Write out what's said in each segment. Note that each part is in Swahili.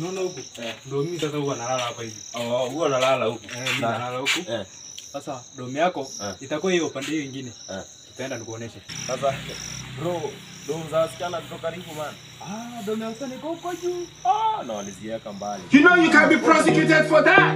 Unaona huku? Ndio mimi sasa huwa nalala hapa hivi. Oh, huwa nalala huku. Eh, mimi Na- nalala huku. Eh. Sasa domu yako Eh. itakuwa hiyo upande hiyo ingine. Eh. Tutaenda nikuoneshe. Sasa bro, ndo za wasichana kutoka karibu man. Ah, domu yako niko huko juu. Ah, na waliziweka mbali. You know you can be prosecuted for that.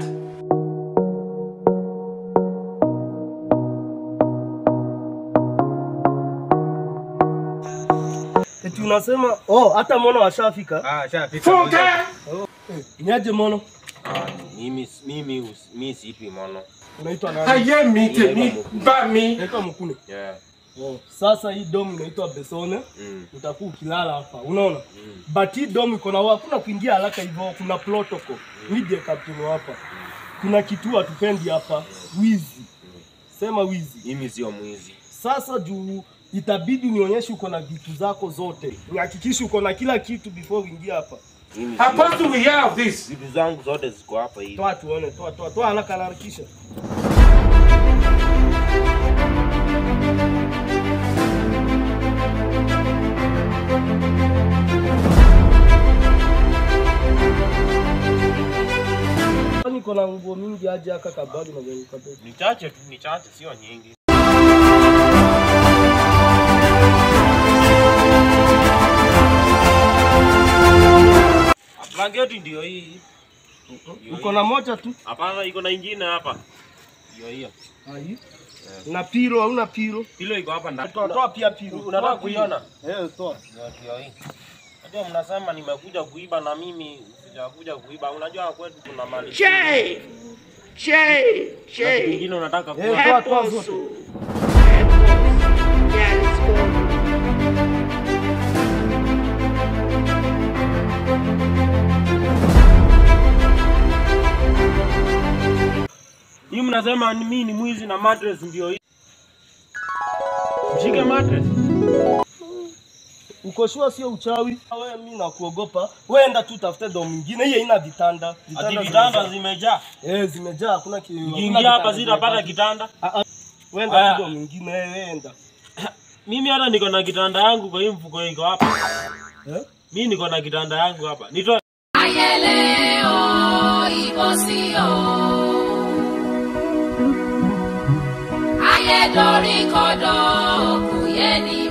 Eti unasema oh, hata mono washafika. Ah, shafika. Funke! Niaje mono? Ah, mimi mimi us- mimi siitwi mono. Unaitwa nani? Aye mi tèmi bá mi. Naitwa Mkune. Yeah. Oh, sasa hii domu inaitwa Besone. Mm. Utakuwa ukilala hapa. Unaona? Mm. But hii domu iko na hakuna kuingia haraka hivyo, kuna protocol. Nije captain hapa. Kuna kitu hatupendi hapa, wizi. Sema wizi. Mimi sio mwizi. Sasa juu itabidi nionyeshe uko na vitu zako zote. Nihakikishe uko na kila kitu before uingie hapa. Mimi sio- Apostle we hear of this. vitu zangu zote ziko hapa hivi. Toa tuone, toa toa toa haraka harakisha. Niko na nguo mingi aje aka kabali na venye kabeli. Ni chache tu, ni chache, sio nyingi. Blanketi ndio hii. Uko na moja tu. Hapana, iko na ingine hapa. Ndio hiyo. Ai. Na pilo hauna pilo? Hilo iko hapa ndani. Toa toa pia pilo. Unataka Toa kuiona? pilo. Eh, toa. Ndio ndio hii. Unajua mnasema nimekuja kuiba na mimi sijakuja kuiba. Unajua kwetu kuna mali. Che! Che! Na kitu Che! kingine unataka Eh, kuona. toa toa zote. Yeah, let's go. Hii mnasema ni mimi ni mwizi na mattress ndio hii. Mshike mattress. Uko sure sio uchawi? Wewe mimi nakuogopa. Wewe enda tu tafute dom mwingine. Hii haina vitanda. Ati vitanda zimejaa. Eh, zimejaa. Hakuna ki. hakuna Ukiingia hapa vitanda sitapata zimebaki. kitanda. Wewe enda Aya. tu dom mwingine. Wewe enda. Mimi hata niko na kitanda yangu kwa hii mfuko iko hapa. Eh? Mimi niko na kitanda yangu hapa. Nitoe Ayẹlẹ o, ìbọ̀sí o. Ayé dorí kodò, kò yé ni